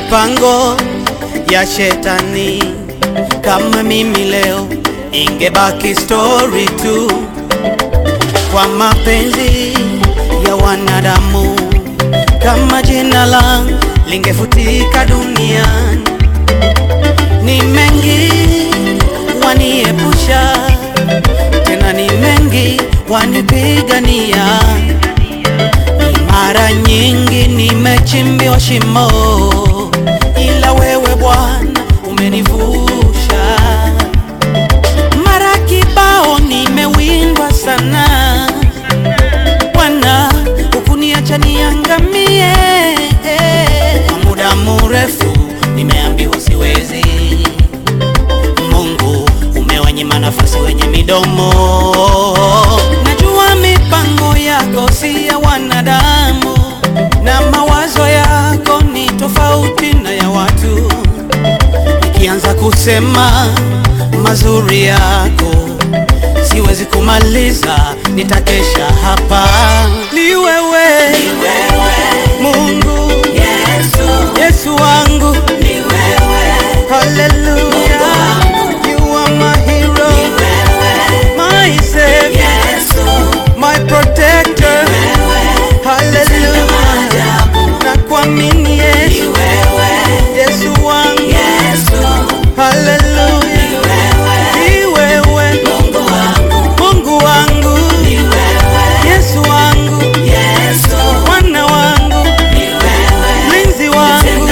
mipango ya shetani. Kama mimi leo ingebaki story tu, kwa mapenzi ya wanadamu, kama jina langu lingefutika duniani. Ni mengi waniepusha, tena ni mengi wanipigania. Ni mara nyingi nimechimbiwa shimo, ila wewe Bwana umenivusha. Mara kibao nimewindwa sana, Bwana hukuniacha niangamie. Kwa muda mrefu nimeambiwa siwezi, Mungu umewanyima nafasi wenye midomo. Najua mipango yako si ya wanadamu, na mawazo yako ni tofauti na ya watu. Nikianza kusema mazuri yako siwezi kumaliza, nitakesha hapa. Ni wewe, Mungu Yesu wangu, haleluya, you are my hero, my savior, my protector, haleluya, na kuamini Yesu, Yesu wangu, haleluya, ni wewe Mungu wangu, Yesu wangu, Bwana wangu, mlinzi wangu,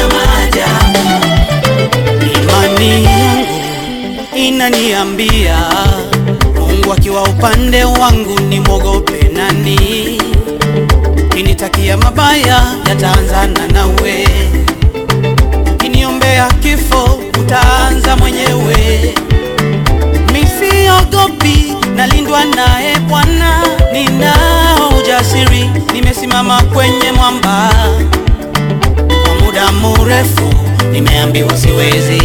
imani yangu inaniambia Mungu akiwa upande wangu nimwogope nani? Kinitakia mabaya yataanzana nawe, kiniombea kifo utaanza mwenyewe. Misiogopi, nalindwa naye Bwana, ninao ujasiri, nimesimama kwenye mwamba. Kwa muda mrefu nimeambiwa siwezi,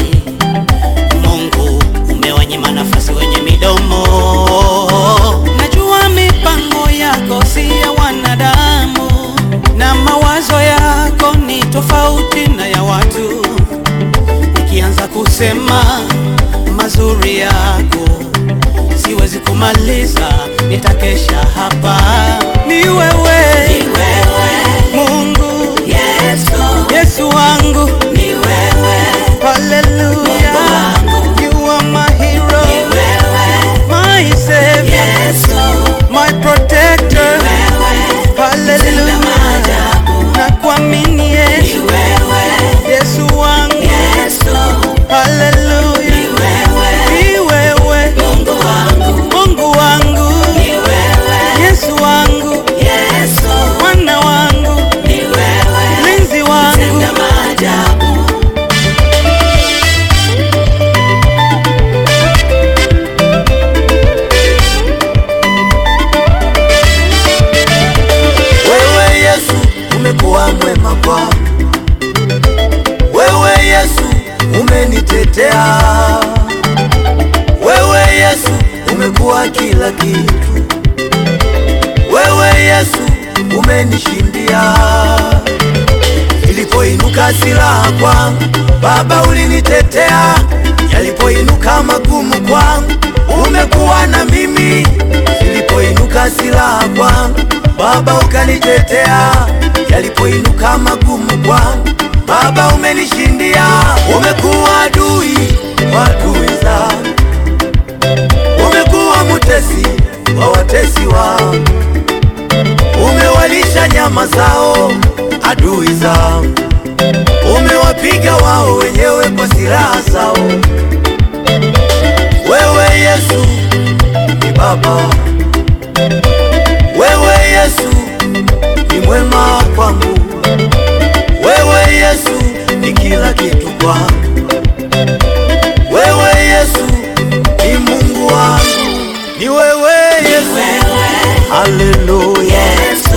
Mungu umewanyima nafasi wenye midomo. Najua mipango yako si ya wanadamu, na mawazo yako ni tofauti na ya watu. Nikianza kusema mazuri yako siwezi kumaliza, nitakesha hapa. Ni wewe Mungu, Yesu wangu, haleluya, you are my hero, my savior, my protector, haleluya, na kuamini Yesu, Yesu wangu, haleluya, ni wewe Mungu wangu, Yesu wangu, Bwana wangu, mlinzi wangu, Wewe Yesu umekuwa mwema kwangu, wewe Yesu umenitetea, wewe Yesu umekuwa kila kitu, wewe Yesu umenishindia. Ilipoinuka silaha kwangu, Baba ulinitetea, yalipoinuka magumu kwangu, umekuwa na mimi. Ilipoinuka silaha kwangu, Baba ukanitetea, yalipoinuka magumu kwangu, Baba umenishindia. Umekuwa adui wa adui zangu, umekuwa mutesi wa watesi wangu, umewalisha nyama zao adui zangu, umewapiga wao wenyewe kwa silaha zao. Wewe Yesu ni Baba, wewe Yesu ni mwema kwangu, wewe Yesu ni kila kitu kwangu, wewe Yesu ni Mungu wangu, ni wewe Yesu, haleluya.